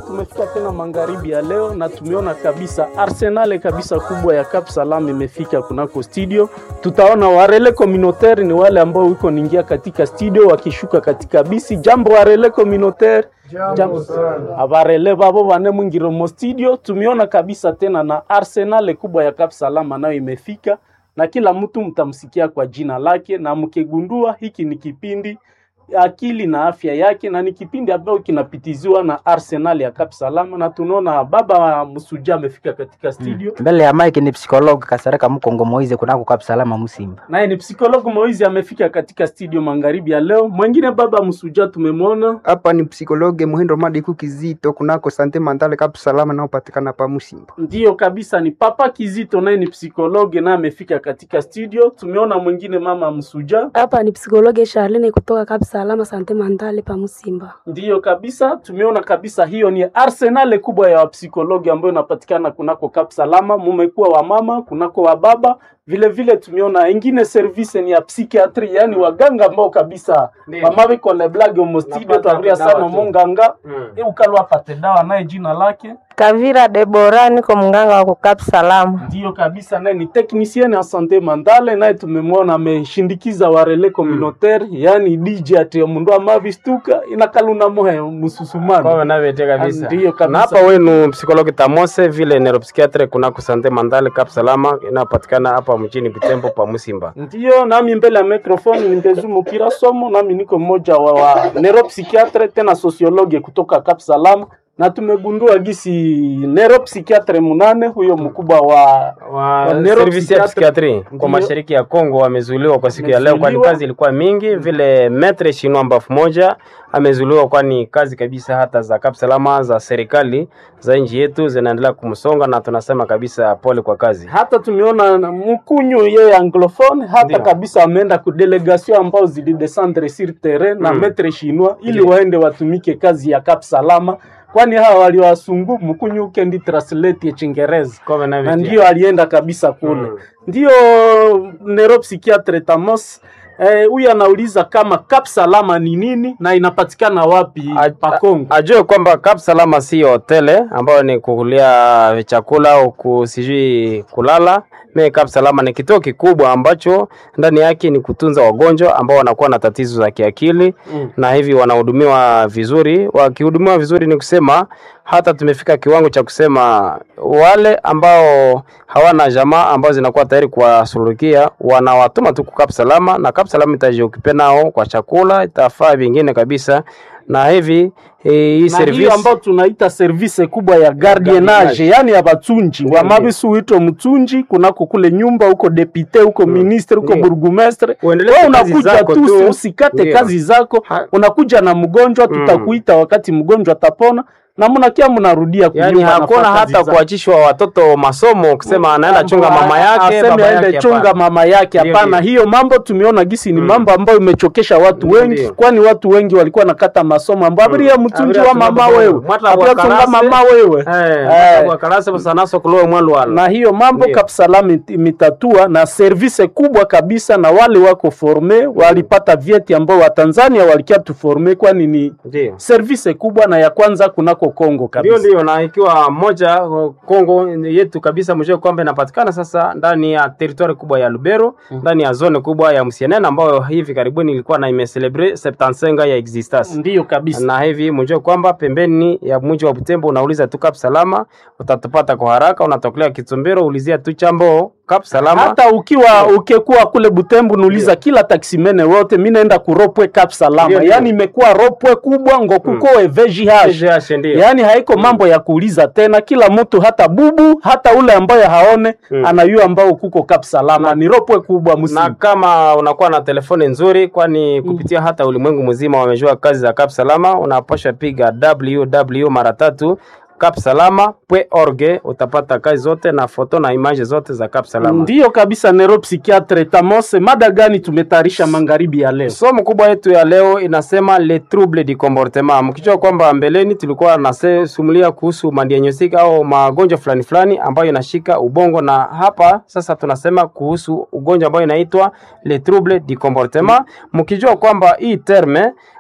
tumefika tena magharibi ya leo na tumeona kabisa arsenal kabisa kubwa ya Cap Salam imefika kunako studio. Tutaona warele communautaire ni wale ambao wiko ningia katika studio wakishuka katika bisi. Jambo warele communautaire, jambo abarele babo bane mwingiro mo studio. Tumeona kabisa tena na arsenal kubwa ya Cap Salam nayo imefika, na kila mtu mtamsikia kwa jina lake, na mkigundua hiki ni kipindi akili na afya yake, na ni kipindi ambacho kinapitiziwa na Arsenal ya Cap Salama, na tunaona baba Msuja amefika katika studio mbele ya mike ni psikologi Kasareka Mkongo Moize kunako Cap Salama Musimba. naye ni psikologu Moizi amefika katika studio magharibi ya leo. Mwingine baba Msuja tumemwona hapa ni psikologe Muhindo Madiku Kizito kunako Sante Mandale Cap Salama naopatikana pa Musimba. Ndiyo kabisa, ni papa Kizito, naye ni psikologe naye amefika katika studio. Tumeona mwingine mama Msuja, Hapa ni psikologe Charlene kutoka Cap Salama Sante Mandale pa Musimba. ndiyo kabisa, tumeona kabisa, hiyo ni arsenal kubwa ya wapsikologi ambayo inapatikana kunako Cap Salama. Mumekuwa wa mama kunako wa baba vile vile, tumeona ingine service ni ya psychiatry, yani waganga ambao kabisa mama biko le blague omo studio twavuria sana monganga e ukalwa pate dawa naye jina lake Kavira Debora, niko mganga wa kukap salamu. Ndiyo kabisa, naye ni technicien ya sante mandale, naye tumemwona ameshindikiza warele communautaire yani DJ ati mundu amavistuka inakaluna mohe mususumana Kwa navete kabisa. Ndiyo kabisa. Na hapa wenu psikologi Tamose vile neuropsychiatre kunako Sante Mandale Cap Salama inapatikana hapa mjini Butembo pa Musimba. Ndiyo, nami mbele ya microphone ni Mbezu Mukira Somo, nami niko mmoja wa, wa neuropsychiatre tena sociologue kutoka Cap Salam, na tumegundua gisi neuropsychiatre munane huyo mkubwa wa wa Wa service ya neuropsychiatre- psikiatri Ndiyo. kwa mashariki ya Kongo wamezuiliwa kwa siku ya leo, kwani Wamezuiliwa. kazi ilikuwa mingi. Vile metre shinwa mbafu moja amezuiliwa, kwani kazi kabisa hata za Cap Salama za serikali za nchi yetu zinaendelea kumsonga, na tunasema kabisa pole kwa kazi. hata tumeona na mkunyu yeye anglophone hata Ndiyo. kabisa ameenda ku delegation ambao zilidescendre sur terrain na Mm. metre chinois ili Ndiyo. waende watumike kazi ya Cap Salama, kwani hawa waliwasungu mkunyu ukendi translate ya Chingereza Kwa na navete. ndio alienda kabisa kule Mm. ndio neuropsychiatre Tamos eh, huyu anauliza kama Cap Salama ni nini na inapatikana wapi A- pa Kongo. ajue kwamba Cap Salama si hotele ambayo ni kukulia chakula au ku- sijui kulala. Me Cap Salama ni kituo kikubwa ambacho ndani yake ni kutunza wagonjwa ambao wanakuwa na tatizo za kiakili Mm. na hivi wanahudumiwa vizuri. Wakihudumiwa vizuri, ni kusema hata tumefika kiwango cha kusema wale ambao hawana jamaa ambao zinakuwa tayari kuwasuluhikia wanawatuma tu kwa Cap Salama, na Cap Salama itajiokipe nao kwa chakula, itafaa vingine kabisa, na hivi eh, hii na hiyo service ambayo tunaita service kubwa ya gardienage, yani ya batunji wa mabisu huitwa mtunji kunako kule nyumba huko depute huko ministre huko Ndiyo. burgumestre. Uendelee Wewe kazi unakuja zako tu, tu. usikate Ndiyo. kazi zako, Ha- unakuja na mgonjwa, tutakuita wakati mgonjwa atapona na mnakia mnarudia yani kunyumba, hakuna nafanya kazi hata zako. kuachishwa watoto masomo kusema anaenda chunga mama yake aseme baba aende yake chunga hapana. mama yake. Ndiyo, Hapana, ndiyo. hiyo mambo tumeona gisi ni Mm. mambo ambayo imechokesha watu Ndiyo, wengi, ndiyo. kwani watu wengi walikuwa nakata masomo ambayo abiria mtunji Abiria wa tunga mama babo. wewe, Mwata abiria tunga wakarase. mama wewe Eh, Eh. kwa karasa basanaso kulowe mwalwala na hiyo mambo Ndiyo. Kapsalam imitatua na service kubwa kabisa, na wale wako forme walipata vyeti ambao Watanzania walikia tuforme, kwani ni ndio service kubwa na ya kwanza kunako Kongo ndio kabisa. ndio, na ikiwa moja uh, Kongo yetu kabisa, mjue kwamba inapatikana sasa ndani ya territoire kubwa ya Lubero, ndani ya zone kubwa ya Msienene ambayo hivi karibuni ilikuwa na imecelebre 75 ya existence Ndiyo kabisa. na hivi mjue kwamba pembeni ya mji wa Butembo unauliza tu Cap Salama utatupata kwa haraka. Unatokelea Kitumbero, ulizia tu chambo Cap Salama. hata ukiwa ukikuwa kule Butembo nuliza kila taksimene wote, mi naenda kuropwe Cap Salama, Ndiyo, ndiyo. yani imekuwa ropwe kubwa ngo kuko VGH VGH ndio. yaani haiko mambo ya kuuliza tena, kila mtu hata bubu hata ule ambaye haone Mm. anayua ambao kuko Cap Salama ni ropwe kubwa na msimu. kama unakuwa na telefoni nzuri, kwani kupitia hata ulimwengu mzima wamejua kazi za Cap Salama, unapasha piga www mara tatu capsalama.org utapata kazi zote na foto na image zote za Cap Salama. Ndiyo kabisa, neuropsychiatre Tamose, mada gani tumetayarisha magharibi ya leo? Somo kubwa yetu ya leo inasema le trouble du comportement. Mkijua kwamba mbeleni tulikuwa nasumulia kuhusu madiagnostic au magonjwa fulani fulani ambayo inashika ubongo, na hapa sasa tunasema kuhusu ugonjwa ambayo inaitwa le trouble du comportement, mkijua kwamba hii terme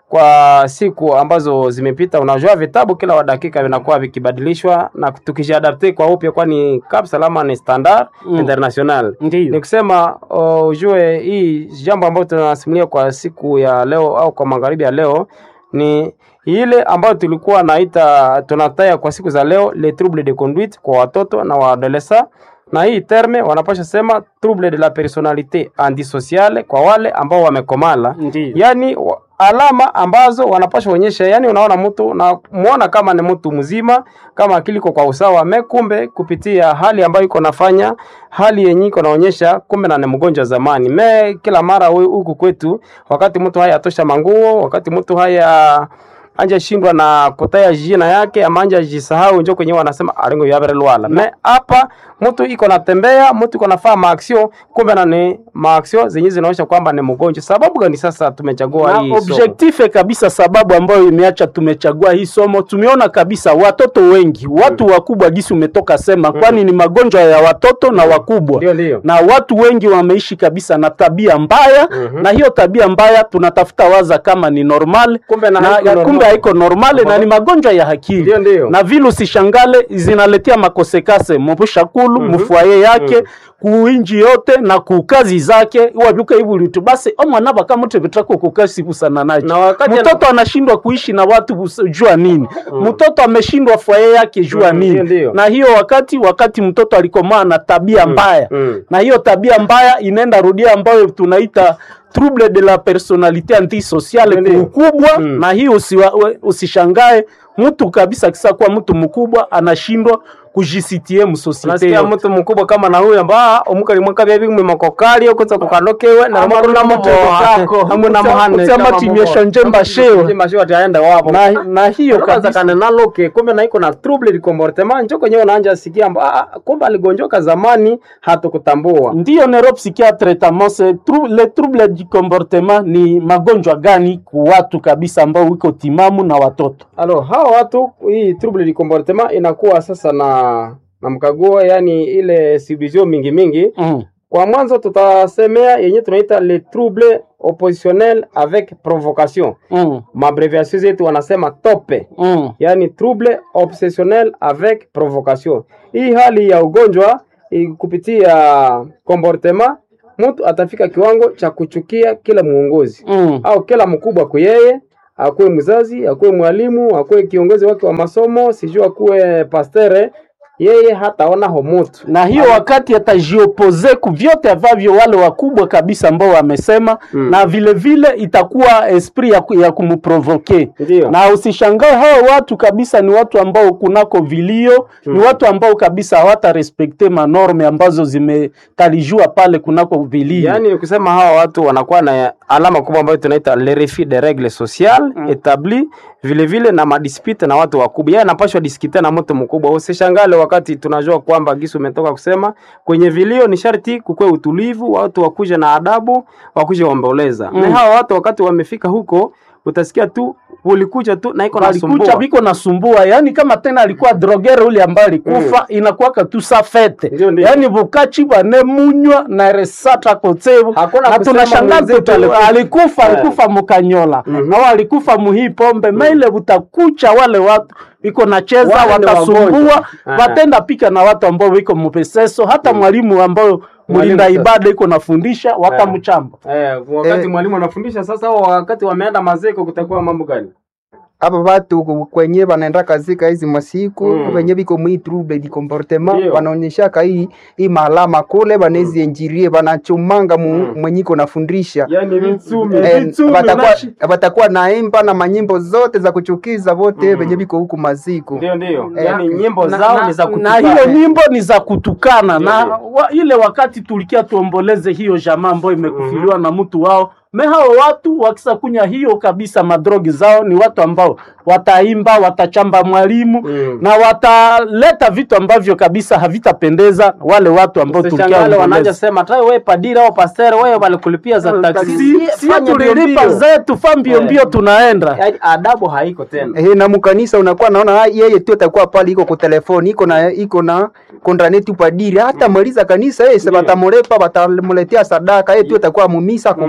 kwa siku ambazo zimepita. Unajua vitabu kila wa dakika vinakuwa vikibadilishwa na tukijiadapte kwa upya, kwani Cap Salama ni standard Mm. international. Ndiyo. Ni kusema uh, ujue hii jambo ambayo tunasimulia kwa siku ya leo au kwa magharibi ya leo ni ile ambayo tulikuwa naita tunataya kwa siku za leo les troubles de conduite kwa watoto na waadolesa, na hii terme wanapasha sema trouble de la personalite antisociale kwa wale ambao wamekomala, Ndiyo. yani wa- alama ambazo wanapasha onyesha, yani unaona mtu na muona kama ni mtu mzima, kama akili iko kwa usawa, me kumbe kupitia hali ambayo iko nafanya hali yenye iko naonyesha kumbe na ni mgonjwa zamani. Me kila mara we- huku kwetu, wakati mtu haya atosha manguo, wakati mtu haya anja shindwa na kutaya jina yake ama anja jisahau, njo kwenye wanasema alingo yabere lwala. Me hapa mtu iko natembea, mtu iko nafaa maaksio, kumbe na ni maaksio zenye zinaonyesha kwamba ni mgonjwa. Sababu gani sasa tumechagua na hii somo? objective kabisa, sababu ambayo imeacha tumechagua hii somo, tumeona kabisa watoto wengi, watu wakubwa gisi umetoka sema, kwani ni magonjwa ya watoto na wakubwa Ndio, ndio. na watu wengi wameishi kabisa na tabia mbaya na hiyo tabia mbaya tunatafuta waza kama ni normal Kumbe na na, haiko normal. kumbe haiko normale na ni magonjwa ya akili Ndio, ndio. na vile usishangale zinaletea makosekase mubushakulu mufwaye yake kuinji yote na kukazi zake wabyuka ibulitu basi omwana bakamuti bitako kukasi busana nacho Na wakati mtoto anashindwa kuishi na watu bus- jua nini mtoto ameshindwa fwaye yake jua Mm, nini ndio, ndio. na hiyo wakati wakati mtoto alikomaa na tabia mbaya mm. na hiyo tabia mbaya inaenda rudia ambayo tunaita trouble de la personalite antisociale Ndio. ukubwa Mm. na hiyo usiwa, we- usishangae mtu kabisa kisa kuwa mtu mkubwa anashindwa kujisitie msosiete nasikia yote. mtu mkubwa kama na huyo ambaa omukali mwaka bya bimwe makokali okuza kukanokewe na makuru na kako. hamwe na Utsa- muhane utsama timyesha njemba shewa. njemba shewa taenda wapo na, na hiyo kaza kabisa kana naloke kumbe na iko na trouble de comportement njo kwenye unaanja sikia amba ah, kumbe aligonjoka zamani hatukutambua ndiyo neuropsychiatre tamose tru, le trouble du comportement ni magonjwa gani ku watu kabisa ambao wiko timamu na watoto alo hawa watu hii trouble de comportement inakuwa sasa na na mkaguo yani ile subdivision mingi mingi mm. Kwa mwanzo tutasemea yenye tunaita le trouble oppositionnel avec provocation. Mm. Mabreviation zetu wanasema tope, Mm. yani trouble obsessionnel avec provocation. Hii hali ya ugonjwa i- kupitia comportement, mtu atafika kiwango cha kuchukia kila muongozi Mm. au kila mkubwa kwa yeye, akuwe mzazi, akuwe mwalimu, akuwe kiongozi wake wa masomo, sijui akuwe pastere, yeye hataona homutu na hiyo wakati atajiopoze ku vyote ambavyo wale wakubwa kabisa ambao wamesema Mm. na vile vile itakuwa esprit ya, ku- ya kumprovoke Ndio. na usishangae hao watu kabisa ni watu ambao kunako vilio ni watu ambao kabisa hawata respekte manorme ambazo zimetalijua pale kunako vilio Yaani ni kusema hawa watu wanakuwa na alama kubwa ambayo tunaita le refus de règles sociales mm. établi vile vile na madispute na watu wakubwa. Yeye anapashwa diskite na mtu mkubwa. Usishangale wakati tunajua kwamba Gisu umetoka kusema kwenye vilio ni sharti kukwe utulivu, watu wakuje na adabu, wakuje waomboleza. Mm. Na hawa watu wakati wamefika huko utasikia tu ulikuja tu na iko alikucha nasumbua. biko nasumbua yani kama tena alikuwa drogere ule ambaye alikufa inakuwaka tu sa fete Ndio, ndio. yani bukachi bwane munywa na resata kotsevu Hakuna na kusema tunashangaa mwenzetu tu alikufa. alikufa Eh. alikufa mukanyola Mhm. au alikufa muhii pombe maile butakucha wale watu biko nacheza Wale ni watasumbua wagonjwa. Aha. watenda pika na watu ambao biko mupeseso hata mwalimu ambao mlinda sasa. ibada iko nafundisha wakamchamba Eh, wakati Eh. mwalimu anafundisha sasa, au wakati wameenda mazeko kutakuwa mambo gani? hapa watu ku- kwenye wanaenda kazika hizi masiku Mm. wenye viko mwi trouble di comportement Ndio. wanaonyeshaka hii hii maalama kule wanezi enjirie wanachomanga mu, Mm. mwenye iko nafundisha Yaani vitsumi. Eh, Vitsumi watakuwa nashi. watakuwa naimba na manyimbo zote za kuchukiza vote Mm. wenye viko huku maziku Ndio, ndio. Eh, Yaani nyimbo na, zao na, ni za na kutukana. hiyo nyimbo ni za kutukana Ndio, na ndio. wa, ile wakati tulikia tuomboleze hiyo jamaa ambayo imekufiliwa na mtu wao me hao watu wakisa kunya hiyo kabisa madrogi zao ni watu ambao wataimba watachamba mwalimu Mm. na wataleta vitu ambavyo kabisa havitapendeza wale watu ambao tulikia Usishangale wanaanza omboleze. sema tai wewe padiri au pastor wewe walikulipia za taksi. Si- si Fanya mbio tulilipa mbio. zetu fa mbio Eh. mbio tunaenda Yaani adabu haiko tena. Eh, na mkanisa unakuwa naona ah, yeye tu atakuwa pale iko kwa telefoni iko na iko na kontranetu padiri hata maliza kanisa yeye se Ndio. batamulepa batamuletea sadaka yeye tu atakuwa mumisa kwa vyake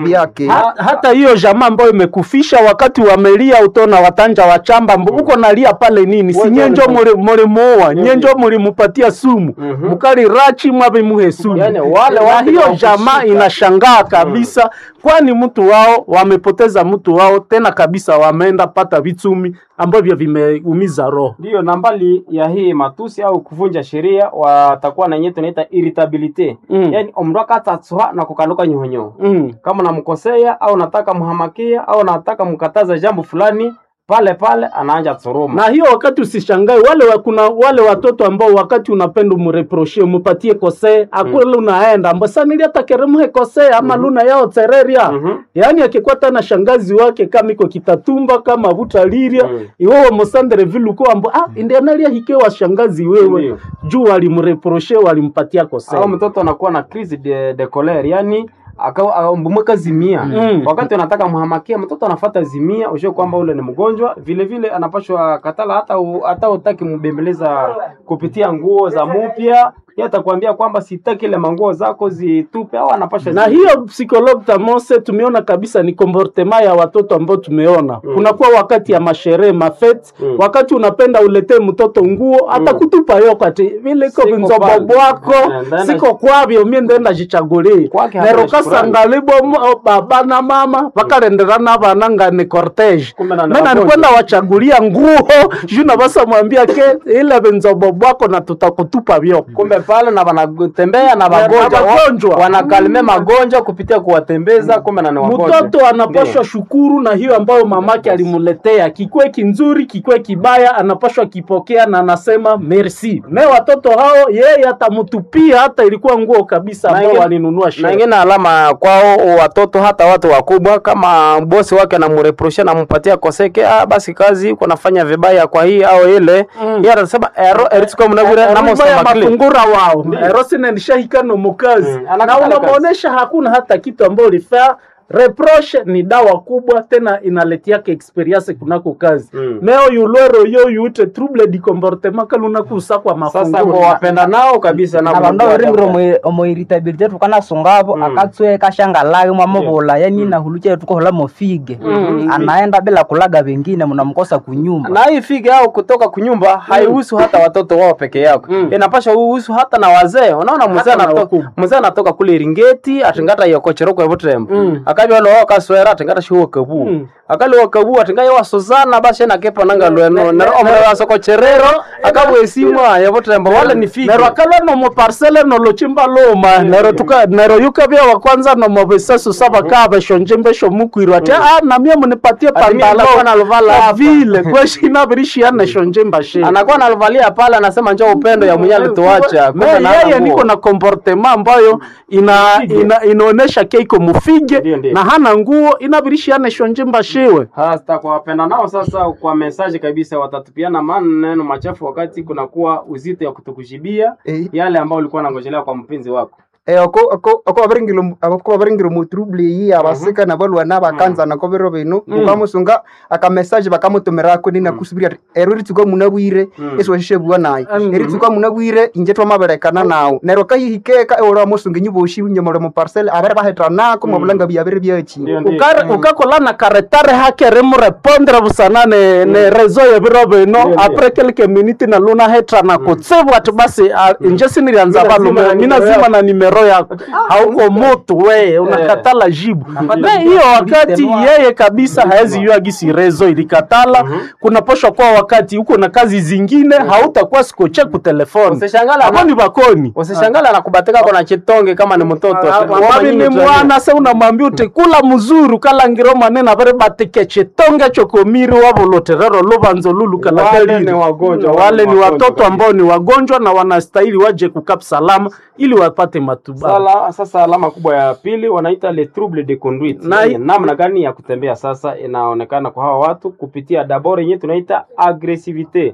Ha, hata hiyo jamaa ambayo imekufisha wakati wamelia utona watanja wachamba mbu uko nalia pale nini si Wote nyenjo walipo- mulimuoa nyenjo mulimupatia sumu mukali rachi mwavimuhe sumu Yani, wale na watu hiyo wa jamaa kushika. inashangaa kabisa kwani mtu wao wamepoteza mtu wao tena kabisa wameenda pata vitumi ambavyo vimeumiza roho Ndiyo, na mbali ya hii matusi au kuvunja sheria, watakuwa na yenyewe tunaita irritabilite Mm. yani omrwaka atatswa na kukanuka nyonyo mm. kama namkosea au nataka mhamakia au nataka mkataza jambo fulani, pale pale anaanja tsuruma. na hiyo wakati usishangae wale wa, kuna wale watoto ambao wakati unapenda umreproshie umupatie kosee akule unaenda ambo sanili hata keremuhe kosee ama luna yao tsereria Mhm. yaani akikuwa tana shangazi wake kama iko kitatumba kama butaliria Mm. iwewe mosandere viluko ambo ah indianalia hikewa shangazi wewe Ndiyo. juu walimreproshe walimpatia kosee au mtoto anakuwa na crise de, de colere yani mbumweka zimia Mm. wakati anataka mhamakia mtoto anafata zimia ushe kwamba ule ni mgonjwa vile vile anapashwa katala hata u, hata utaki mbembeleza kupitia nguo za mupya yeye atakwambia kwamba sitaki ile manguo zako zitupe au anapasha na zi- hiyo psychologue tamose tumeona kabisa ni comportement ya watoto ambao tumeona mm. kunakuwa wakati ya masherehe mafet Mm. wakati unapenda uletee mtoto nguo atakutupa yo kati vile iko Siko vinzobo pale. bwako Eh, ndenda- siko kwavyo mie ndenda jichagulie Kwake hana nero shukrani. kasangalibo mo- baba na mama vakalenderana vana ngani cortege Kumbe na ni mena wagonjwa. nikwenda wachagulia nguo juu basa mwambia ke ile vinzobo bwako na tutakutupa vyo kumbe pale na wanatembea na wagonjwa wagonjwa. wa- wanakalime magonjwa kupitia kuwatembeza kumbe na ni wagonjwa mtoto anapashwa shukuru na hiyo ambayo mamake alimuletea, kikwe kinzuri kikwe kibaya, anapashwa kipokea na anasema merci. Me watoto hao yeye atamutupia hata ilikuwa nguo kabisa Na ambao ingine- walinunua na sherehe. ingine alama kwao watoto hata watu wakubwa kama bosi wake anamureprosha nampatia koseke ah, basi kazi uko nafanya vibaya kwa hii au ile Mm. yeye atasema ero eritsuko mnabira Rumba ya namosamakli mafungura wao erosine nishahikano mukazi Mm, na anakata unamwonyesha hakuna hata kitu ambao ulifaa reproche ni dawa kubwa tena inaletiaka experience kunako kazi Mm. meo yulwero yo yute trouble di comportement kalunakusa kwa sasa mafunguro kwa wapenda nao kabisa na abandu mnajua abaringire adabu. omu- omu irritability tukanasungavo Mm. akatswe kashangalage mwamuvula yani nahulucha tukohola mofige Mm. anaenda bila kulaga vengine mnamkosa kunyumba na hii fige au kutoka kunyumba haihusu hata watoto wao peke yako Mm. inapasha uhusu hata na wazee unaona mzee Hata na anatoka wakubwa. mzee anatoka kule Iringeti atingata yokocheroko ebutembo Mm. akabya lo kaswera atingata shiwo kabu Mm. akali wakabu atinga yo wasozana basi na kepa nanga lweno na omre wasoko cherero akabwe simwa ebutembo wale ni fige nero akala nomo parcele nolochimba loma nero tuka nero yukavya wa kwanza nomo besasu saba kave shonjembe shomukwirwa ati ah na mie munipatie Ati mie pandala nilikuwa naluvala hapa. vile kweshina birishiana shonjemba she anakuwa analivalia pale anasema njoo upendo ya mwenye alituacha Me, Kumbe na hana yeye nguo. niko na comportement ambayo ina, ina, inaonesha keiko mufige Ndio, ndio. na hana nguo inabirishiana shonjemba shewe hasa kwa wapenda nao sasa kwa mesaji kabisa watatupiana maneno machafu wakati kunakuwa uzito ya kutukujibia Eh. yale ambayo ulikuwa nangojelea kwa mpenzi wako Eh, ako ako ako abaringiro ako abaringiro mu trouble yi abasika na balwana bakanza na kobero bino ukamusunga aka message bakamutumira ko nina kusubira ero ritsuko munabwire Mm. eso shishe bwa nayi Mm. eritsuko munabwire inje twamaberekana nawo nero kahihikeka ewora musunga nyiboshi nyomore mu parcel abere bahetrana ko mabulanga byabere byachi Ndio, ndio. Ukare- ukakola na karetare hake rimurepondre busana ne, ne rezo ya biro bino Ndio, apres quelques minutes na luna hetra na kutsibu ati basi ah, inje sinilianza Mina zima valume na mina nimero zima yako. na nimero yako hauko mutu we unakatala jibu me hiyo wakati yeye kabisa haezi yua gisi rezo ilikatala kunaposhwa kwa wakati uko na kazi zingine hautakuwa sikoche kutelefoni Usishangala ako na- ni bakoni usishangala anakubatika kona chitonge kama ni mtoto mavi ni mwana se unamwambia uti kula muzuru kalangiro manene avere batike chitonge chokomiri wavoloterero luvanzo lulu Wale ni kalakaliri wagonjwa, wale ni wagonjwa watoto kabisa. ambao ni wagonjwa na wanastahili waje kukap salama ili wapate matibabu Sala, sasa alama kubwa ya pili wanaita le trouble de conduite Na- Yaani namna gani ya kutembea sasa inaonekana kwa hawa watu kupitia dabord yenyewe tunaita agresivite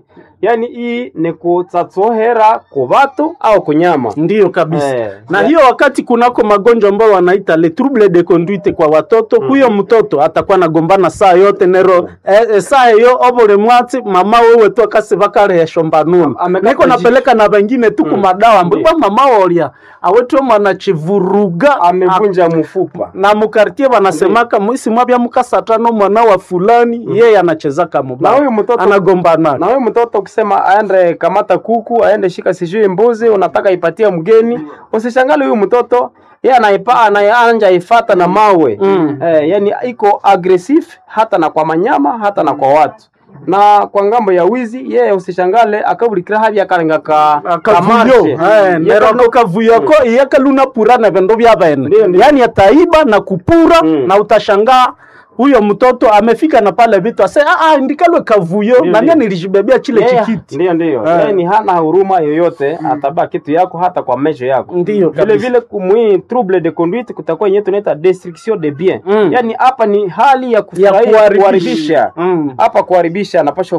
yaani hii ni kutsatsohera ku batu au kunyama ndiyo kabisa Eh. na hiyo wakati kunako magonjwa ambayo wanaita le trouble de conduite kwa watoto huyo mtoto atakuwa nagombana saa yote nero eh, eh, saa yo obole mwati mama wewe tu akase bakarehesho mbanuni amekata niko napeleka na wengine tu kumadawa mbwa mama wolia awetwe mwana chivuruga amevunja mfupa na mukartie wanasemaka mwisi mwabya mukasatano mwana wa fulani yeye anachezaka na mubaya huyu mtoto anagombana na huyu mtoto ukisema aende kamata kuku aende shika sijui mbuzi unataka ipatie mgeni usishangale huyu mtoto ye anaipa anaanja ifata na mawe Mm. eh, yani iko aggressive hata na kwa manyama hata na kwa watu na kwa ngambo ya wizi yeye usishangale akabulikira havya akalenga ka kavuyo kamarshe. nero ako kavuyo ko iyakaluna pura na vendo vya bene Ndio, ndio. yani ataiba na kupura Mm. na utashangaa huyo mtoto amefika na pale vitu ase ah, ah, ndikalwe kavuyo Ndio, na mimi ndio. nilijibebea chile Yeye- chikiti Ndio, ndio. Eh. Yeye ni hana huruma yoyote, atabaa kitu yako hata kwa mesho yako. Ndiyo, vile kabisa. vile kumwi trouble de conduite kutakuwa yenyewe tunaita destruction de bien. Mm. Yaani hapa ni hali ya ya kufurahia kuharibisha kuharibisha. Mm. Hapa kuharibisha anapaswa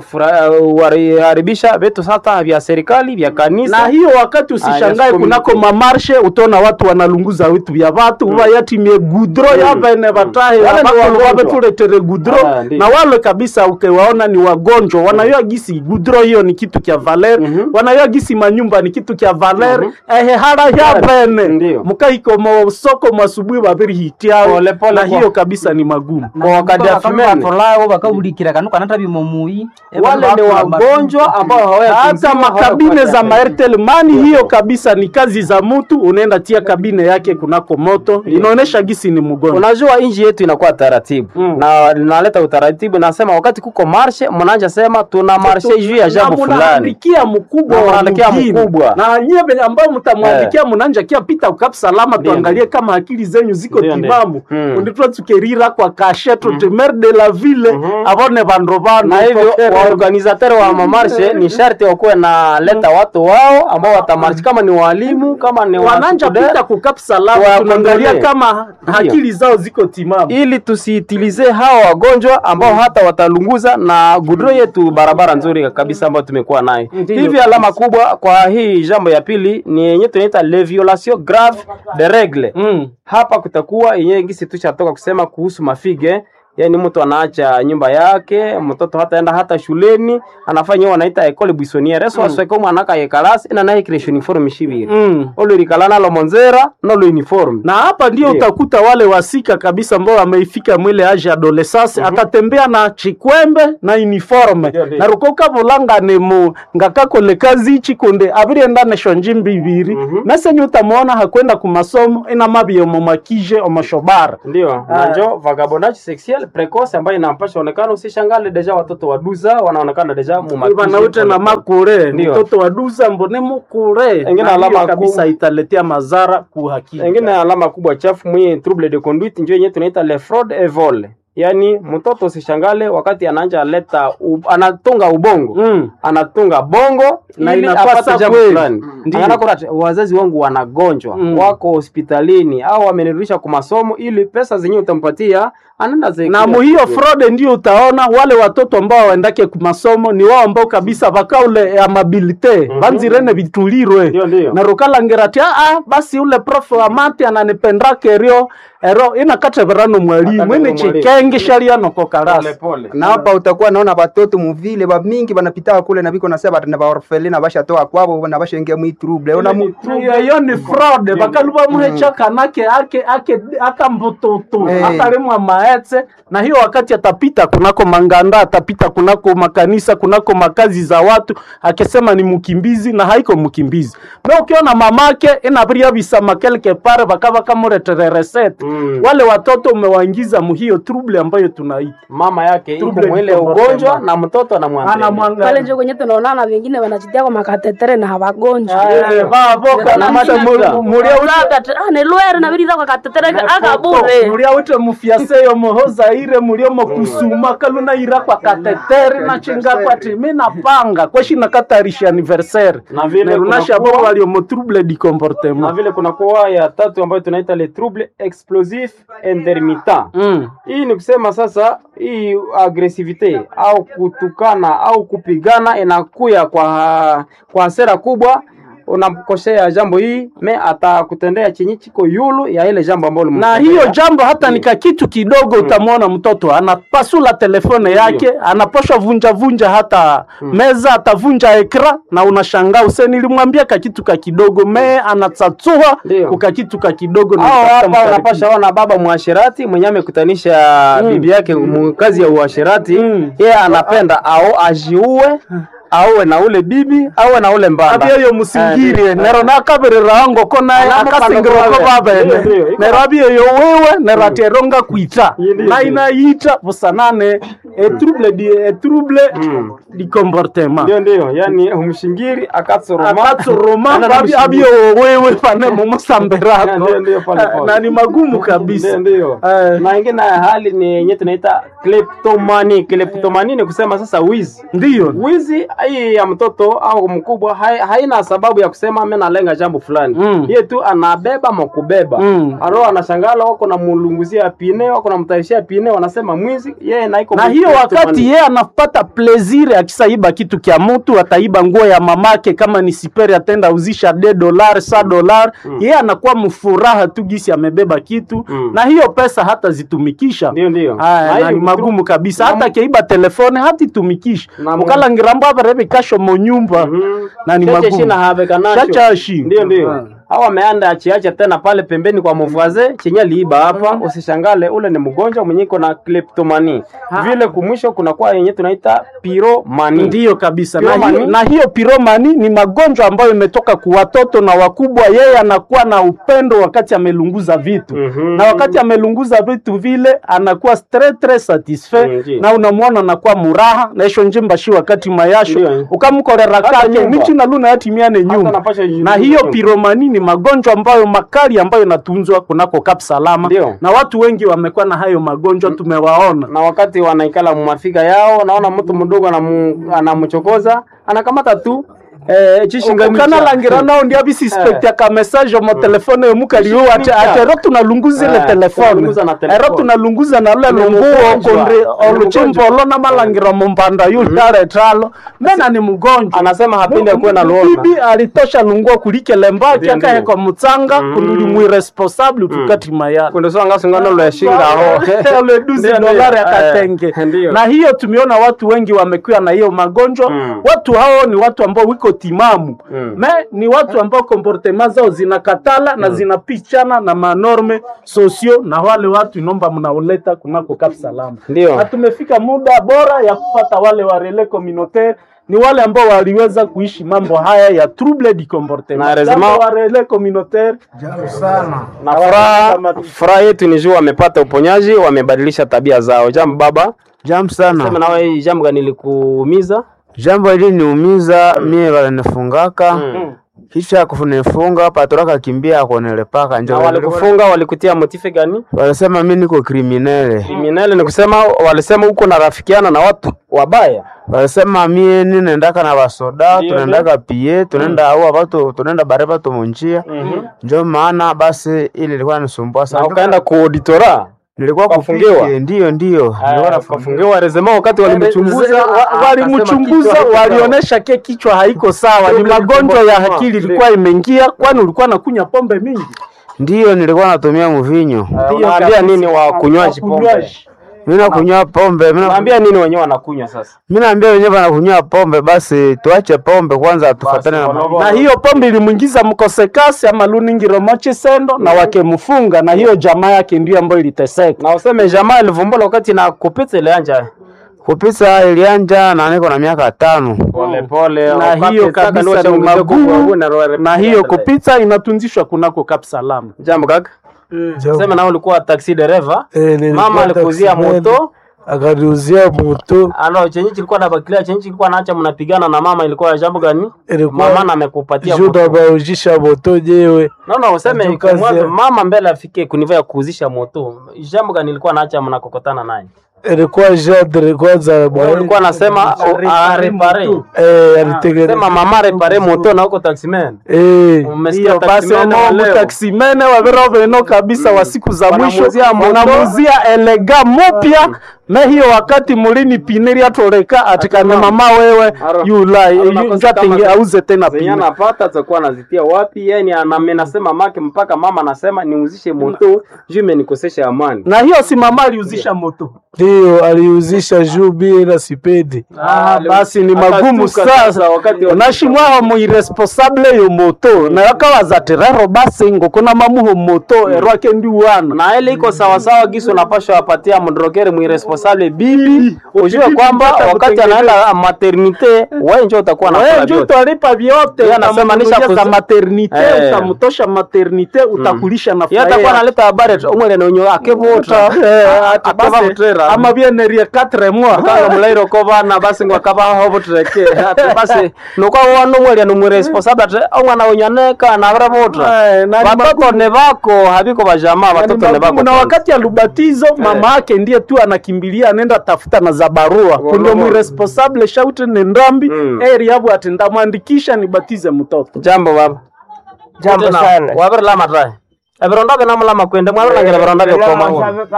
kuharibisha vitu sasa vya serikali vya kanisa. na hiyo wakati usishangae yes, kunako community. mamarshe utaona watu wanalunguza vitu vya watu mm. yatimie gudro Mm. yavene vatahe Wale ni wagonjwa. wavetuletere gudro Ah, ndiyo. na wale kabisa ukiwaona ni wagonjwa wanayua gisi gudro hiyo ni kitu kya valer Mhm. wanayua gisi manyumba ni kitu kya valer ehe hara yavene Ndiyo. mukaiko mosoko mwasubuhi vaviri hitiao Pole, pole na kwa- hiyo kabisa ni magumu Kwa wakati ya fumene. batolawo bakawulikira kanu kanata bimomui Wale ni wagonjwa ambao hawaya hata makabine za maertel mani hiyo kabisa ni kazi za mtu unaenda tia kabine yake kunako moto inaonesha gisi ni mgonjwa Unajua inji yetu inakuwa taratibu Mm. na linaleta utaratibu, nasema wakati kuko marshe, mnaanja sema tuna marshe juu ya jambo Na fulani. munaandikia mkubwa Na wa munaandikia mgini. mkubwa. na nyie venye ambao mtamwandikia mnanja kia pita ukap salama Ndio, tuangalie kama akili zenyu ziko Ndio, ndio. timamu Mm. unditwa tukerira kwa kashe tutemer de la ville avone vandu vanu na hivyo Pokere. waorganizateur wa mamarshe ni sharti wakuwe na leta watu wao ambao watamarshi, kama ni walimu, kama ni wananja wastudent, pita kukap salama Wa- tunaangalia kontrole. kama akili zao ziko timamu ili tusiitilize hawa wagonjwa ambao hata watalunguza na gudro yetu barabara nzuri kabisa ambayo tumekuwa nayo. Ndiyo. Hivi alama kubwa kwa hii jambo ya pili ni yenye tunaita le violation grave de règle. mm. Hapa kutakuwa yenyewe gisi tushatoka kusema kuhusu mafige yaani mtu anaacha nyumba yake mtoto hataenda hata shuleni anafanya hiyo wanaita école buissonnière eso asweke mwana ka yekalasi ina naye kile uniforme shibiri Mm. olo rikalana lo monzera no lo uniforme na hapa ndio Ndio. utakuta wale wasika kabisa ambao wameifika mwile age adolescence atatembea na chikwembe na uniforme Ndio, ndio. na rukoka vulanga ni mu ngakakole kazi ichi kunde abirienda nesho njimbi ibiri Mhm. mesenye utamwona hakwenda kumasomo ina mabie omomakije omoshobara ndio Ah. najo vagabondage sexuel precoce ambayo inampasha onekana usishangale deja watoto waduza wanaonekana deja vanaute na makure Ndio. mtoto waduza mbone mukure Engine Na hiyo alama kabisa kuu. italetea madhara kuhakika engine alama kubwa chafu mwi trouble de conduite njo yenyewe tunaita le fraude et vol yaani mtoto usishangale wakati anaanja leta u, anatunga ubongo Mm. anatunga bongo Na ili inapasa apate jambo kweli. fulani Ndiyo. Anaona kuna ati, wazazi wangu wanagonjwa Mm. wako hospitalini au wamenirudisha kwa masomo ili pesa zenyewe utampatia anaenda ze- na muhiyo fraude ndio utaona wale watoto ambao waendake kumasomo ni wao ambao kabisa vakaule amabilite vanzirene vitulirwe Ndio, ndio. na rukalangerati aa basi ule prof wa mati ananipendake rio ero inakateverano mwalimu Akateverano ini mwalimu. chikenge shaliano pole kokarasi pole na hapa utakuwa naona batoto muvile bamingi banapita kule na biko nasema batana baorfeli na bashatoa kwabo na bashaingia mwi trouble ona mu iyo ni fraude vakaluva muhecha kanake ake ake akambututu Eh. akalimwa maetse na hiyo wakati atapita kunako manganda atapita kunako makanisa kunako makazi za watu akisema ni mkimbizi na haiko mkimbizi me ukiona mamake inaviria visama kelke pare vakava kamuretere resete Mm. wale watoto umewaingiza muhiyo trouble ambayo tunaita mama yake iko Trouble mwile de ugonjwa comportement. na mtoto anamwangalia pale anamwangalia njo kwenye tunaonana wengine wanajitia kwa makatetere na hawagonjwa Eh, vavoka na mata mulia Ulaka te- ah, ni lwere na virira kwa katetere akabure mulia wite mufyaseyo mohoza ire muliomo kusuma kaluna ira kwa kateteri na chinga kwa timi na panga kweshi na katarisha anniversaire Na vile nerunasha kunakuwa- bo waliomo trouble du na comportement vile kunakuwa ya tatu ambayo tunaita le trouble explosif intermittent mm. hii ni kusema sasa hii agresivite au kutukana au kupigana inakuya kwa kwa hasira kubwa unamkosea jambo hii me atakutendea chenye chiko yulu ya ile jambo ambalo na ulimtendea. hiyo jambo hata nika kitu kidogo utamwona mtoto anapasula telefone yake anaposha vunja vunja hata meza atavunja ekra na unashangaa use nilimwambia kakitu ka kidogo me anatsatsua Ndio. kukakitu ka kidogo na au kutafuta hapa mkaribisho. unapasha ona baba mwashirati mwenye amekutanisha bibi yake mu- kazi ya uashirati Mm. yeye anapenda au ajiue auwe na ule bibi auwe na ule mbanda abieyo musingirie nero nakaberera ango ko naye Alama akasingirwa ko pano kwabe. Ndio, babene ndio, iko nero abieyo wewe nero ateronga kwita Ndio, ndio. na inaita busanane etrouble di etrouble di comportement ndio ndio yani umshingiri akatsoroma akatsoroma Ana na abi- mshingiri. abio wewe pane mumusambirako Ndio, ndio, pole, pole. na ni magumu kabisa Ndio, ndio. Eh. na ingine hali ni yenye tunaita kleptomani kleptomani ni kusema sasa wizi ndiyo wizi hii ya mtoto au mkubwa hai, haina sababu ya kusema ame nalenga jambo fulani Mm. yeye tu anabeba makubeba Mm. aro anashangala wako na mulunguzia pine wako na mtarishia pine wanasema mwizi yeye na iko na hiyo wakati yeye anapata plezire akisaiba kitu kya mtu ataiba nguo ya mamake kama ni siperi atenda uzisha de dolar sa dolar yeye anakuwa mfuraha tu gisi amebeba kitu Mm. na hiyo pesa hata zitumikisha ndio ndio Aya, Na na hiyo ni magumu kabisa na- hata keiba telefone hatitumikisha Na mu- ukalangirambo abarebe kasho monyumba Mhm. na ni Cheche magumu shina habeka nacho. Chachashi. Ndio ndio. Ah. Au ameanda achiacha tena pale pembeni kwa mvuaze chenye liiba hapa, usishangale ule ni mgonjwa mwenye iko na kleptomani. Vile kumwisho kuna kwa yenye tunaita piromani. ndiyo kabisa na Piromani. hiyo, na hiyo piromani ni magonjwa ambayo imetoka kwa watoto na wakubwa yeye anakuwa na upendo wakati amelunguza vitu Mhm. na wakati amelunguza vitu vile anakuwa stre tre satisfait Mhm. na unamwona anakuwa muraha naisho njimba shi wakati mayasho Ndio. ukamkorera Hata kake nyumba. nichi naluna yatimiane nyumba anapasha na jinyumba hiyo nyumba. piromani ni magonjwa ambayo makali ambayo inatunzwa kunako Kap Salama Ndio. na watu wengi wamekuwa na hayo magonjwa tumewaona na wakati wanaikala mumafika yao, naona mtu mdogo anamu- anamchokoza anakamata tu eh, chishingamicha. ukanalangira nao ndia bisispektia ka message mo telefone yomukaliwo ate Chishingamicha. ate ero tunalunguza ile Eh, telefone tunalunguza na telefone. ero tunalunguza na lule Ni lunguo mgonjwa. kondri Ni oluchimbolo na malangira mumbanda yule aretalo mena ni mgonjwa Anasema hapendi akuwe na luona. bibi alitosha lunguo kulikele mbaki Ndio, ndio. akahekwa mutsanga Mm. kunduli mwiresponsable tukati mayala kundosonga sungano lweshinga aho Ile duzi Ndio, ndio. dolari Eh, akatenge ndio. na hiyo tumeona watu wengi wamekuwa na hiyo magonjwa Mm. watu hao ni watu ambao wiko timamu Mm. me ni watu ambao komportema zao zinakatala na zinapichana na manorme sosio na wale watu inomba mnaoleta kunako Kap Salama Ndio. na tumefika muda bora ya kupata wale wa relais communautaire ni wale ambao waliweza kuishi mambo haya ya trouble du Na comportement heureusement- Jambo wa relais communautaire na furaha furaha yetu ni juu wamepata uponyaji wamebadilisha tabia zao jambo baba Jambo sema sana. nawe hii jambo gani likuumiza Jambo hili niumiza mie walinifungaka Mm. kisha kunifunga patoraka kimbia akonelepaka na njo walikufunga walikutia motife gani walisema mi niko kriminele, kriminali ni kusema walisema huko narafikiana na watu wabaya walisema mie ninendaka na basoda Ndio, tunaendaka pie tunaenda aua batu tunaenda bare batu munjia njo maana basi ili ilikuwa nisumbua na sana. ukaenda kuauditora Nilikuwa ukafungiwa? kupike, ndiyo ndiyo nilikuwa nafungiwa. kafungiwa resema wakati walimchunguza Wa- walimchunguza walionyesha ke kichwa haiko sawa, ni Trouble magonjwa ya comportement. akili ilikuwa imeingia, kwani ulikuwa nakunya pombe mingi. Ndiyo nilikuwa natumia mvinyo, unaambia kabisa. nini wakunywaji pombe Wakunywaji. mi nakunywa pombe mi na- unaambia nini wenyewe wanakunywa sasa mi naambia wenyewe wanakunywa pombe, basi tuache pombe kwanza, tufatane na wanakuwa- na hiyo pombe ilimwingiza mkosekasi ama luningiro mochesendo na wakemfunga, na hiyo jamaa yake ndio ambayo iliteseka. na useme jamaa ilivumbula wakati na kupita ile anja kupisa ilianja na niko na miaka tano. pole pole na hiyo kabisa ni magumu, na hiyo kupita inatunzishwa kunako Kap Salama. jambo kaka sema na ulikuwa taxi dereva mama alikuzia moto akaniuzia moto ano chenye kilikuwa nabakilia chenye kilikuwa naacha mnapigana na mama ilikuwa jambo gani ilikuwa mama na amekupatia juu moto nabaujisha moto nyewe naona useme Ndio kazi mwanzo ya- mama mbele afike kuniva ya kuuzisha moto jambo gani ilikuwa naacha mnakokotana naye ilikuwa jandre kwanza Wewe ulikuwa nasema arepare eh, alitengeneza sema mama repare moto na huko taximan eh, umesikia Hiyo basi taximan wa omo leo mutaksimene wavero veno kabisa wa siku za mwisho Wanamuzia moto. wanamuzia elega mupya na hiyo wakati mulini piniri atoleka atikane mama wewe yulai Aro nakosa njatingi kama- auze tena zenye pini anapata atakuwa anazitia wapi yani anamenasema make mpaka mama anasema niuzishe moto juu imenikosesha amani na hiyo si mama aliuzisha moto ndio aliuzisha juu bila sipendi Ah, basi ni magumu Akatuka sasa wakati wa- nashimwaho muiresponsable yo moto nayo akawaza rero basi ngokona mamuho moto erwake ndi wana na ile iko sawasawa giso napasha apatia mdrogere mwiresponsable bibi ujue kwamba wakati anaenda maternite wewe njo utakuwa wewe nakula njo vyote utalipa vyote Yeye anasema nisha utamnunulia za kuzi- maternite Eh. utamtosha maternite utakulisha na yeye atakuwa furaha. analeta habari tu umwele nenyo akevuta Eh, ati akava basi, mutera ama bienerie 4 mois kanga mulairo ko bana basi ngo akaba hobo tureke ati basi nuko wano mwele no mwiresponsable ati omwana wenyaneka na vravuta Eh, na ni watoto ne bako habiko bajamaa Yaani watoto ne magumu, bako na wakati ya lubatizo mama yake ndiye tu anakimbilia anaenda tafuta na za barua kundio mwiresponsable shaute ni ndambi Mm. eri yabu ati ndamwandikisha nibatize mtoto jambo baba Jambo sana. wabirlama tae ebironda binamulama kwende mwabirangira ebironda byokoma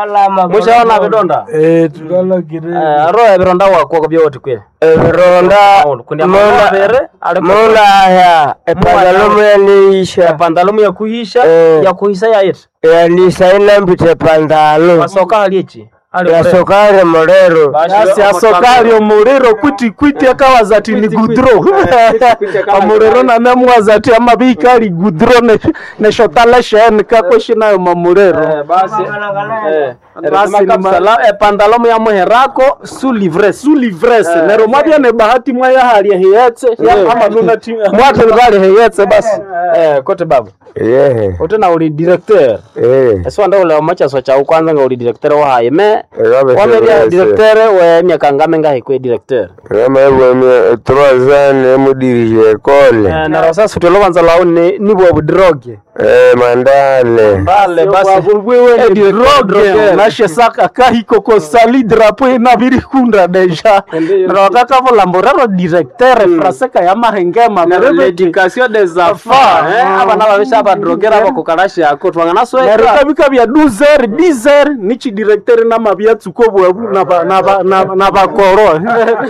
mushaona vidonda eh, tukalagire Eh, aro ebironda wakwo byoti kwe ebironda kundi amabere muna ali munaya epantalomu yaniisha pandalumu ya kuhisha Eh. ya kuhisa yaiti yanisa inambite pantalo masoka haliechi yasokare mulero basi asokali omuliro kwiti kwiti akawaza ati ni gudro omuliro nanemwaza ati amabika ali gudro ne- neshotalesheni kakweshi nayo mamuliro basi Basi ni ma- epandalomu ya muherako su livres su livrese nero mwabya ne bahati mwaya halia hiyetse ya ama nuna ti mwate bali heyetse basi eh kote baba yehe utena uli directeur eh eswanda ule omachaso chau kwanza nga uli directeur wahaye me Rabe wameria Sebese. directeur we miaka ngame ngahi kwe directeur kama hivyo mie trois ans mudirije ekole Eh, na sasa tutolobanza lao ni nibwo budroge eh mandale bale basi wewe ni droge. droge nashe saka kahiko ko sali drapo ina biri kunda deja nero wakaka volamba rero directeur fraseka ya mahengema merebe l'éducation des enfants eh abana babisha abadrogera bakukarasha yako twangana sweka nerikabika bya 12h 10h nichi directeur na mabya tsuko bwabu na ba- na ba- na na bakoro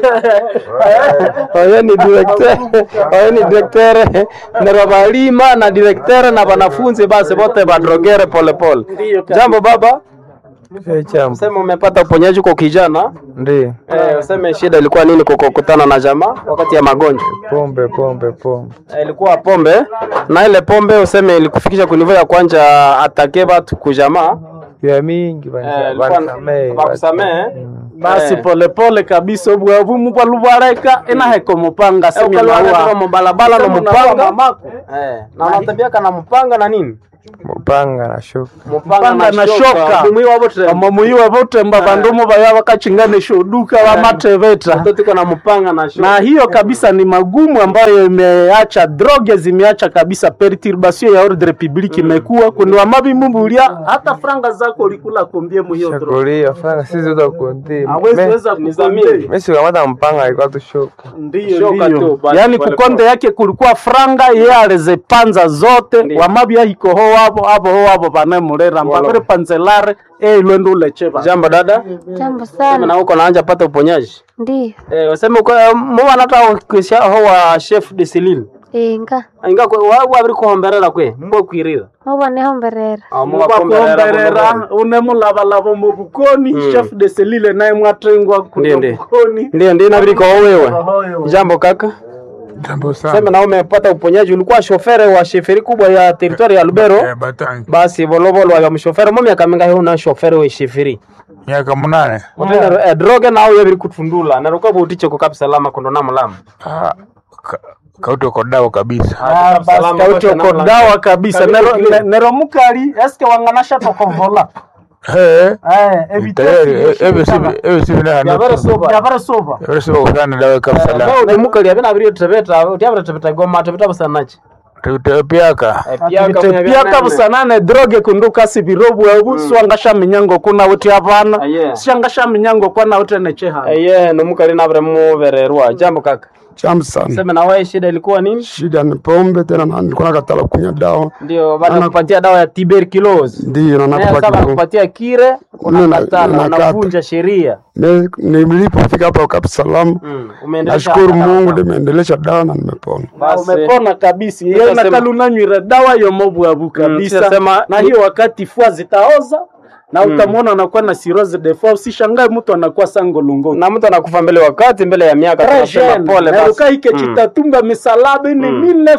oyo ni directeur oyo ni directeur nero balima na directeur na wanafunzi basi wote badrogere polepole jambo baba sema umepata uponyaji kwa kijana ndio eh, useme shida ilikuwa nini kukokutana na jamaa wakati ya magonjwa pombe pombe pombe Eh, ilikuwa pombe na ile pombe useme ilikufikisha kunivo ya kwanja atake batu kujamaa vya mingi Eh, ilikuwa- bakusamehe basi Eh. polepole kabisa obwabu mubwalubareka inaheko mupanga ukalwaa mubalabala na Sema mupanga unakuwa mamako. Eh, na unatembeaka na mupanga na nini mupanga na shuka Mupanga na shoka. mumwi wabo tre amamuyiwa votemba vandumu vaya vakachinganisha uduka vamateveta mtoto na mupanga na shoka na hiyo kabisa ni magumu ambayo imeacha droge zimeacha kabisa perturbation ya ordre public imekuwa kundiwa mavimumbulia hata franga zako ulikula kombie mu hiyo droge shakulia fanga sisi utakundi hawezi weza kukwambia. mimi sikamata mpanga alikuwa tu shuka ndiyo Shoka ndiyo tu, basi yaani pole kukonde yake kulikuwa franga ye alizipanza zote Ndiyo. wamabya hikoho wavo avo ho wavo vanemulera mbaviri panzelare eilwende ulecheva jambo dada Jambo sema sana. na uko naanja pata uponyaji Ndiyo. eh useme uko mwana hata ukisha ho wa chef de Celine Inga. inga kwa wa wabiri kuhomberera kwe mbo kwirira Muboneho mberera. mwakuomberera unemulavalavo mu bukoni chef de selile naye mwatengwa Ndiyo, kuno ndiyo. bukoni ndio ndio inabidi kwa wewe jambo kaka Jambo sema sana. na umepata uponyaji ulikuwa shofere wa sheferi kubwa ya teritwari ya Lubero Eh, Batangi. basi volovolo wa mshofere mo miaka mingahi una shofere we sheferi Miaka munane. utenda eh, droge nawe yabiri kutundula naruka butiche ko kapsa lama kondo na mulama Ah, ka- kauto kodao kabisa. basi kautoko dawa kabisa nero, ne- nero mukali eske wanganasha tokovola Eh, Eh, evite tayari sivyo eh, ebe shikama. sibi ebe sibi na Yabere soba. Yabara soba. ebe sibi kusana dawe kabisa la Leo ni mukali abina abiri tebeta utyabira tebeta goma tebeta busanachi. tute piaka piaka busanane droge kunduka sibirobu ebu swangasha minyango kuna uti hapana Aye. shangasha minyango kwana uti necheha Eye no mukali nabere mubererwa. Jambo kaka. Cham sana. Sema na wewe shida ilikuwa nini? Shida ni pombe tena na nilikuwa nakatala kunywa dawa. Ndio baada ya kupatia dawa ya tuberculosis. Ndiyo na Naye nakupa sasa kidogo. kupatia kire Nina- unakatala nakata. unavunja sheria. Ne- Nilipofika hapa Kapu Salamu, Mm. Umeendelesha nashukuru hata Mungu kama- nimeendelesha dawa na nimepona. Basi. umepona kabisa Nitasema- yeye nakalunanywira dawa yomobwabu kabisa nitasema- na hiyo wakati fua zitaoza na utamwona anakuwa na cirrhosis de foie usishangae mtu anakuwa sangolungo Na mtu anakufa mbele wakati mbele ya miaka tunasema pole basi. narukaike Mm. chitatumba misalaba ni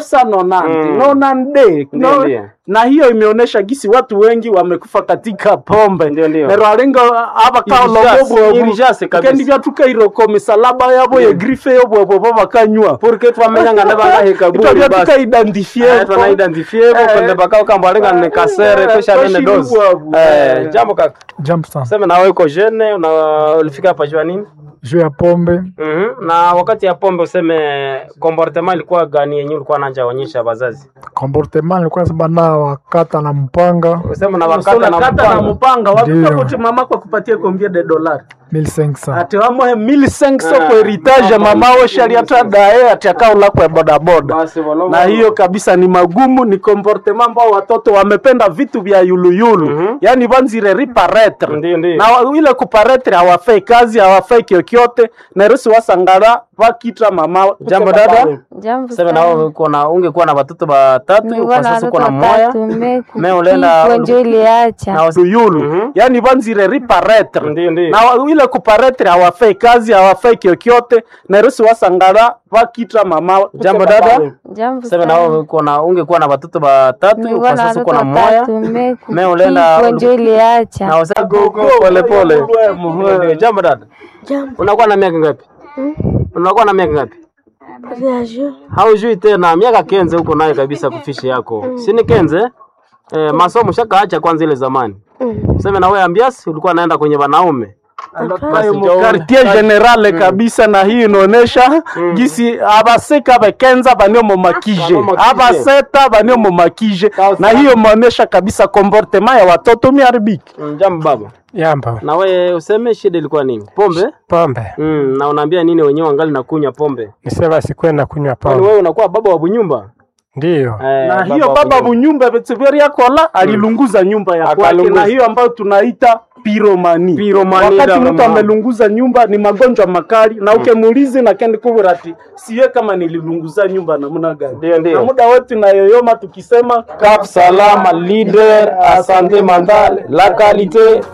1990 Mm. nonande Ndio, no, ndio. na hiyo imeonyesha gisi watu wengi wamekufa katika pombe Ndio, ndio. nero alenga aba Irijase, irijase kabisa. kendi byatuka iroko misalaba yabo ye grife yo bwebwe bakanywa Porque twamenyanga ndabanga kaburi itwa basi. byatuka identifier Eh, twana identifie bo kwende bakao kamba alenga ni kasere eh, kisha nene toshi dozi. lubwabu. Eh, Eh. jambo kaka. Jambo sana. Sema na wewe uko jeune una ulifika hapa jua nini? Juu ya pombe Mhm. Na wakati ya pombe useme comportement ilikuwa gani yenyewe ulikuwa nanja onyesha wazazi? comportement nilikuwa nasema na wakata na mpanga Useme na Wakati wakati na kata na mpango. mpanga Ndio. wakuta kuti mama kwa kupatia kombia de dolari 1500 ati wamohe 1500 Ah, kwa heritage mama we shali hata dae ati akaula kwa bodaboda Basi wala na hiyo kabisa ni magumu ni comportement ambao watoto wamependa vitu vya yuluyulu Mhm. yani vanzire riparetre Ndio, ndio. na wa- ile kuparetre hawafai kazi hawafai kyokyote na rusi wasangara vakitra mama Jambo dada. Jambo Sema na wewe uko na ungekuwa na watoto watatu Nilikuwa kwa na sasa uko watoto na moya. watatu me Me ulienda- kifo ndio iliacha. Na wasi- yulu Mhm. yani vanzire riparetre Ndio, ndio. na wa- ile kuparetre hawafai kazi hawafai kyokyote na rusi wasangara vakitra mama Jambo dada. Jambo Sema na wewe uko na ungekuwa na watoto watatu Nilikuwa kwa na sasa uko watoto na moya. watatu me Me ulienda- kifo ndio Na iliacha. wasa gogo pole pole. Ndio, Jambo dada. Jambo. Unakuwa na miaka ngapi? Unakuwa na miaka ngapi? Reagir. Haujui tena miaka kenze huko nayo kabisa kufishi yako. Si ni kenze? Eh, masomo shakaacha kwanza ile zamani. Sema na wewe ambiasi ulikuwa naenda kwenye wanaume. Basi ndio- quartier generale kabisa na hii inaonesha gisi abaseka bakenza banio momakije Banomakije. abaseta banio momakije na hiyo imeonesha kabisa comportement ya watoto miharibiki Mm, Jambo baba. yamba Na wewe useme shida ilikuwa nini? Pombe? pombe Mm, na unaambia nini wenyewe wangali na kunywa pombe? nisema sikwenda kunywa Kwani pombe wewe unakuwa baba wa bunyumba? ndiyo Eh, na hiyo wa baba bunyumba. bunyumba betseveria kola alilunguza nyumba ya kwake Akalunguza. na hiyo ambayo tunaita piromani Piromani, wakati dada mtu mama. amelunguza nyumba ni magonjwa makali na ukemuulizi na kendi kubura ati siye kama nililunguza nyumba namna gani Ndio, ndio. na muda wote nayoyoma tukisema Cap Salama leader, asante mandale, la qualité